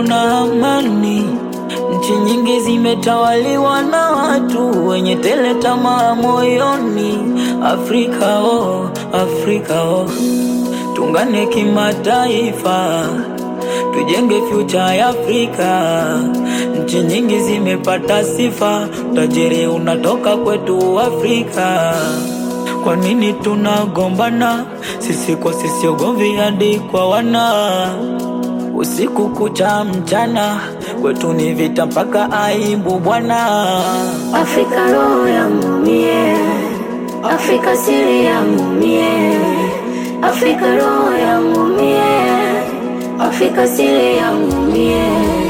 upendo na amani. Nchi nyingi zimetawaliwa na watu wenye tele tamaa moyoni. Afrika oh, Afrika oh, tungane kimataifa, tujenge future ya Afrika. Nchi nyingi zimepata sifa, utajiri unatoka kwetu Afrika. Kwa nini tunagombana sisi kwa sisi, ugomvi hadi kwa wana usiku kucha mchana, kwetu ni vita mpaka aibu bwana. Afrika roho yangu mie, Afrika siri yangu mie, Afrika roho yangu mie, Afrika siri yangu mie.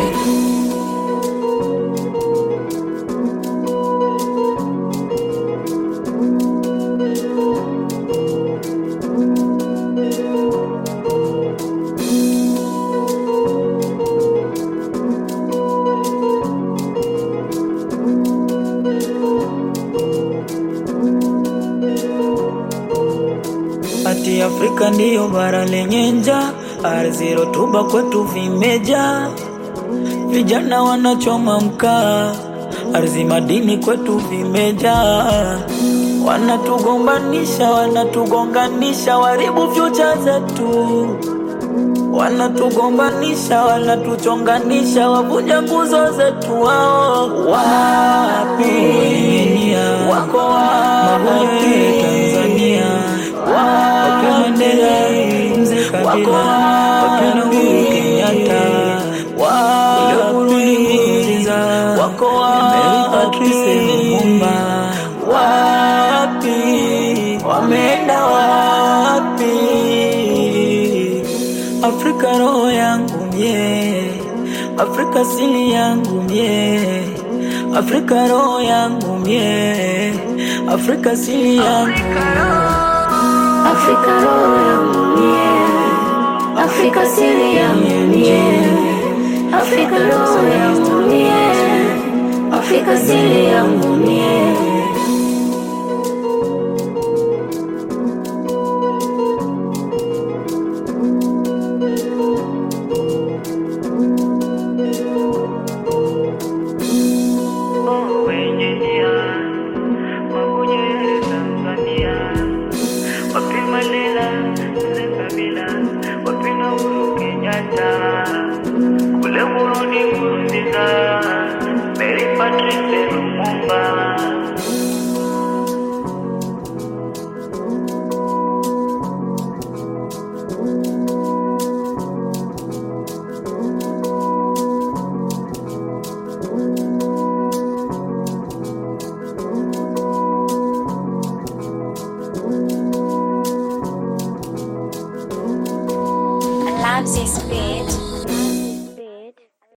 Ati Afrika ndiyo bara lenye njaa, ardhi rutuba kwetu vimejaa, vijana wanachoma mkaa, ardhi madini kwetu vimejaa, wanatugombanisha, wanatugonganisha, waribu future zetu, wanatugombanisha, wanatuchonganisha, wavunja nguzo zetu. Wao wapi? Wako wapi? Tanzania wapi? Mandela, Mzee Kabila, wapi na Uhuru Kenyatta, wapi? Wako wapi? Lumumba, wapi? Wameenda wapi? Afrika roho yangu mie, Afrika sili yangu mie, Afrika roho yangu mie, Afrika sili yangu Afrika roho yangu mie, Afrika siri yangu mie, Afrika roho yangu mie, Afrika siri yangu mie. wenye nia wakuje Tanzania, wapi Mandela, Mzee Kabila, wapi na Uhuru Kenyatta, kule Burundi Nkurunziza, Mary Patrice Lumumba. loves this beat.